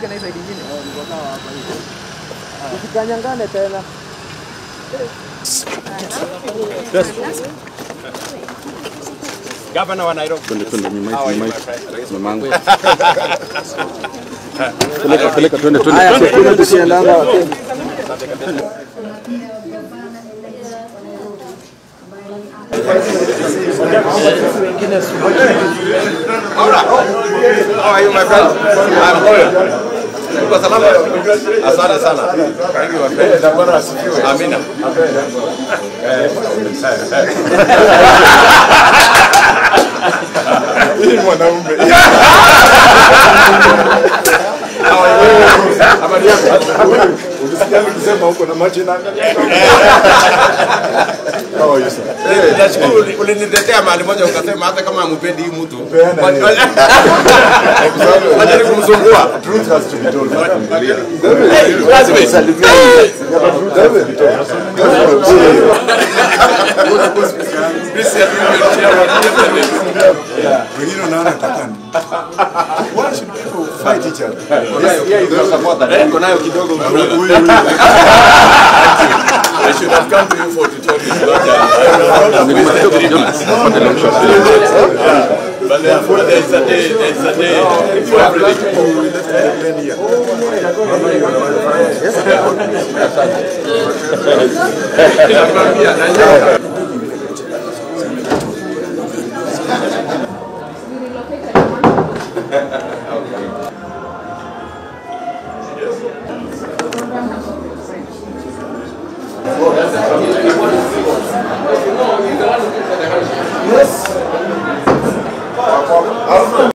ufike na hii side nyingine. Usikanyangane tena. Gavana wa Nairobi. Twende twende nyuma How are hivi you, nyuma my hivi. friend? Mamangu. Peleka peleka twende twende. Haya, tukule tusiendanga Wakenya. How are you, my friend? I'm good. Uko salama? Asante sana. Thank you, my friend. Amina. Hii mwanaume. Habari yako? Ulisikia nikisema huko na macho na How are you, sir? Eh, Nashukuru uli- ulinitetea mahali moja ukasema hata kama hampendi hii mtu. Peana Wacha- hiyo. Wacha nikumsumbua. Truth has to be told. Hey, classmate. This is the chairman. Wengine unaona takani. Why should people fight each other? Niko nayo kidogo. Huyu huyu. I should have come to you for tutorial. not Nyuma kidogo Jonas. Pate long shot. But there there is a day, there is a day for everything. We relocated one.